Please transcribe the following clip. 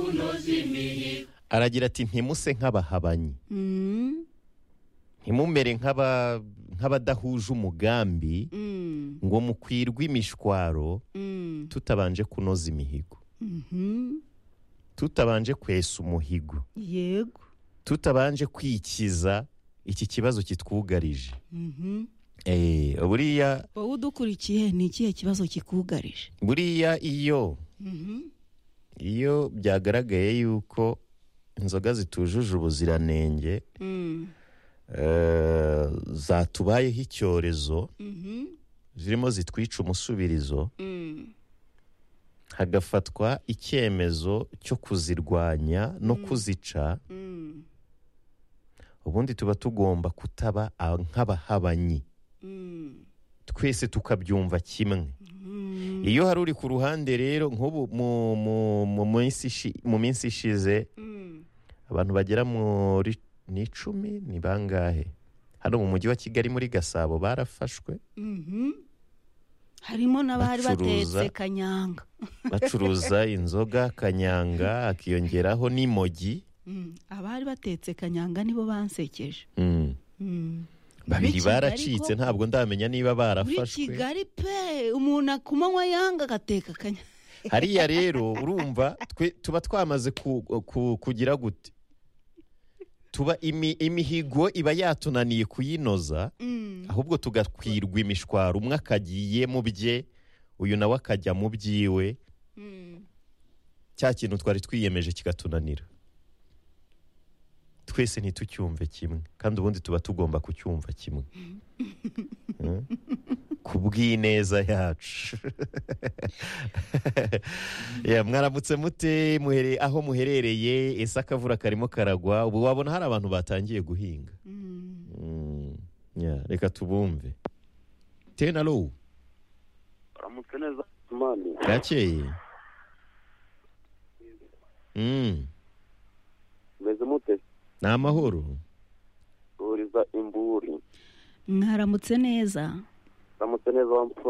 kunoza imihigo aragira ati ntimuse nk'abahabanyi Mm, ntimumere nk'aba- nk'abadahuje umugambi mm, ngo mukwirwe imishwaro mm, tutabanje kunoza imihigo mhm. tutabanje kwesa umuhigo yego tutabanje kwikiza iki kibazo kitwugarije Mhm. Eh, buriya wowe udukurikiye ni ikihe kibazo kikugarije buriya iyo iyo byagaragaye yuko inzoga zitujuje ubuziranenge Mm, eh, zatubayeho icyorezo mhm, zirimo zitwica umusubirizo mm, hagafatwa icyemezo cyo kuzirwanya no kuzica mm, ubundi tuba tugomba kutaba a- nk'abahabanyi mm, twese tukabyumva kimwe mm, iyo hari uri ku ruhande rero nk'ubu mu- mu- mu minsi ishi- mu minsi ishize mm. abantu bagera muri ni icumi ni bangahe hano mu mujyi wa kigali muri gasabo barafashwe Mhm. harimo n'abari Bacuruza. batetse kanyanga bacuruza inzoga kanyanga hakiyongeraho n'imogi Mm, abari batetse kanyanga nibo bansekeje Mm. Mm. babiri Muri Kigali baracitse ko- ntabwo ndamenya niba muri barafashwe kigali pe umuntu akumanywa yanga agateka kanyanga hariya rero urumva twe tuba twamaze ku- ku- kugira gute tuba imi- imihigo iba yatunaniye kuyinoza Mm. ahubwo tugakwirwa imishwaro umwe akagiye mu bye uyu nawe akajya mu byiwe Mm. cya kintu twari twiyemeje kikatunanira twese ntitucyumve kimwe kandi ubundi tuba tugomba kucyumva kimwe Eh? ku bw'ineza yacu Ya, mwaramutse mute muhere- aho muherereye ese akavura karimo karagwa ubu wabona hari abantu batangiye guhinga Mm. Mm, ya, reka tubumve tenalo uramutse neza mani gakeye Mm. meze mute ni amahoro turiza imburi mwaramutse neza uramutse neza wa mfura